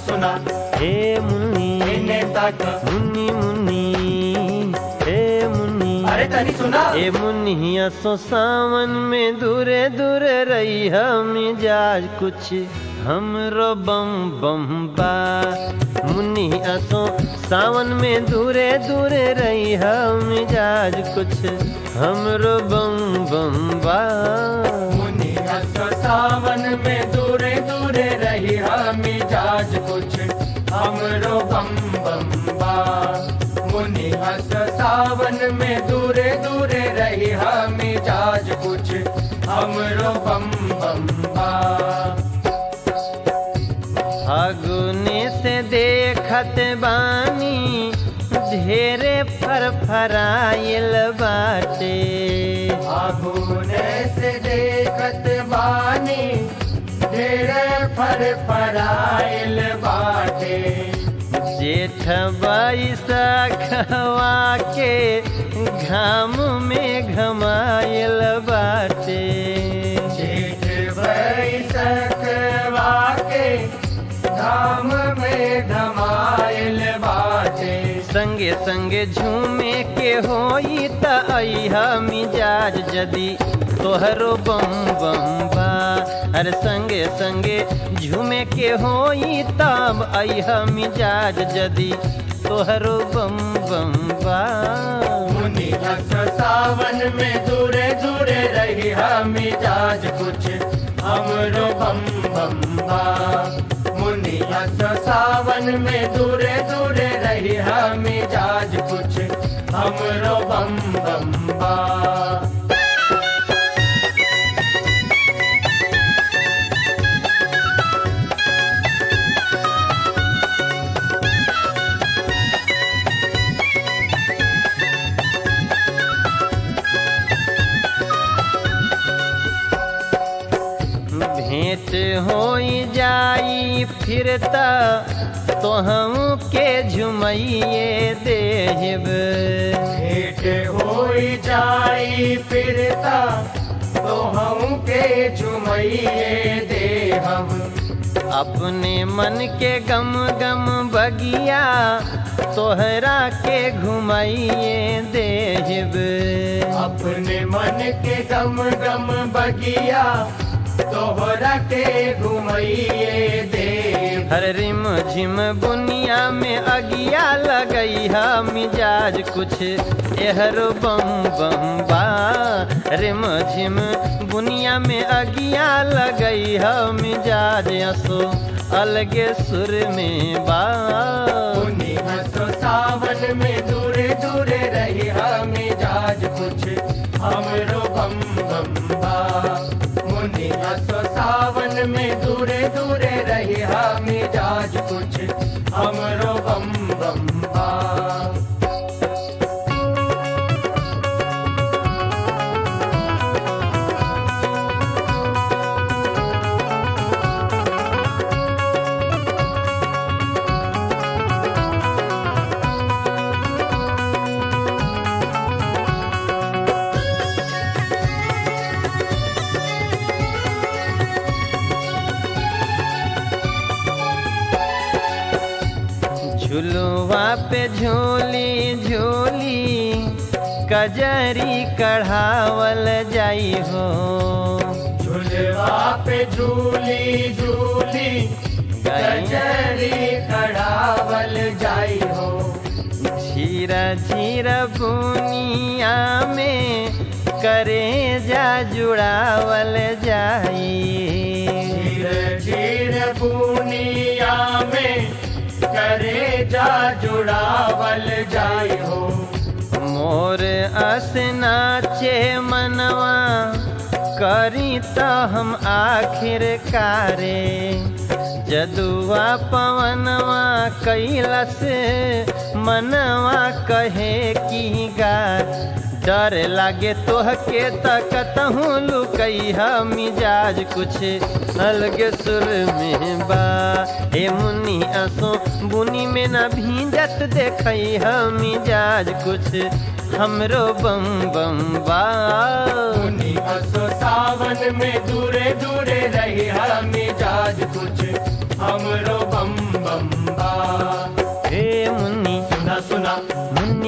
सुना हे मुन्नी इन्हें तक मुन्नी मुन्नी हे मुन्नी अरे तनी सुना ए मुन्निया सो सावन में दूरे दूरे रही हम मिजाज कुछ हमरो बम बम बा मुन्निया सो सावन में दूरे दूरे रही हम मिजाज कुछ हमरो बम बम बा मुनि हंस सावन में दूरे दूरे रही हम मिजाज कुछ हमरो बम बम बा मुनि हंस सावन में दूरे दूरे रही हम मिजाज कुछ हमरो बम बम बा फागुने से देखत बानी ढेरे फर फराइल बाटे आगुने से देखत बानी ढेरे फर फराइल बाटे जेठ बैसखवा के घाम में घमाइल बाटे जेठ बैसखवा के धाम में धमाइल बाटे संगे संगे झूमे के होई त अइहा मिजाज जदी तोहरो बम बम बा अरे संगे संगे झूमे के होई तब अइहा मिजाज जदी तोहरो बम बम बा मुनि हंस सावन में दूरे दूरे रही हम मिजाज कुछ हमरो बम बम बा मुनि हंस सावन में दूरे दूरे रही हम मिजाज कुछ हमरो बम बम बा भेंट होई जाई फिर त तोहम के झुमैये देहब भेंट होई जाई फिरता तो हम के झुमैये दे हम अपने मन के गम गम बगिया तोहरा के घुमाइए देहब अपने मन के गम गम बगिया तोहरा के घुमैये दे हर रिम झिम बुनिया में अगिया लगई है मिजाज कुछ एहरो बम बम बा रिम झिम बुनिया में अगिया लगई है मिजाज असो अलगे सुर में बा मुनि हंसो सावन में दूरे दूरे रही हम मिजाज कुछ हमरो बम बम बा मुनि हंसो सावन में दूरे दूरे रही हम मिजाज कुछ हमरो बम बम बा झुलुआ पे झोली झोली कजरी कढ़ावल जाई हो झुलवा पे झूली झूली गजरी कड़ावल जाई हो झीरा झीरा बुनिया में करे जा जुड़ावल जाई धीर धीर पूनिया में करे जा जुड़ावल जाई हो मोर अस नाचे मनवा करी त हम आखिर कारे जदुआ पवनवा कैलस मनवा कहे की गा डर लागे तोहके तकतहूँ लुकई मिजाज कुछ अलगे सुर में बा हे मुन्नी असो बुनी में न भींजत देखई मिजाज कुछ हमरो बम बम बा मुनि हंसो सावन में दूरे दूरे रही हम मिजाज कुछ हमरो बम बम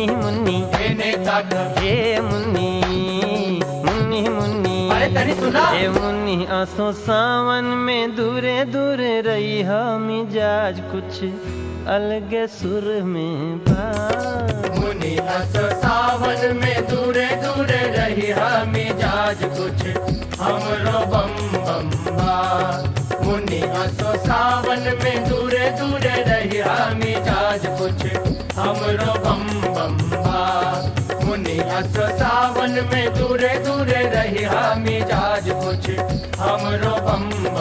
मुन्नी एने तक हे मुन्नी मुन्नी मुन्नी अरे तनी सुना हे मुन्नी आसो सावन में दूरे दूरे रही मिजाज कुछ अलगे सुर में बा मुनि हस सावन में दूरे दूरे रही मिजाज कुछ हमरो बम बम बा मुनि हस सावन में दूरे दूरे रही मिजाज कुछ हमरो बम बम बा मुनि हस सावन में दूरे दूरे रही मिजाज कुछ हमरो बम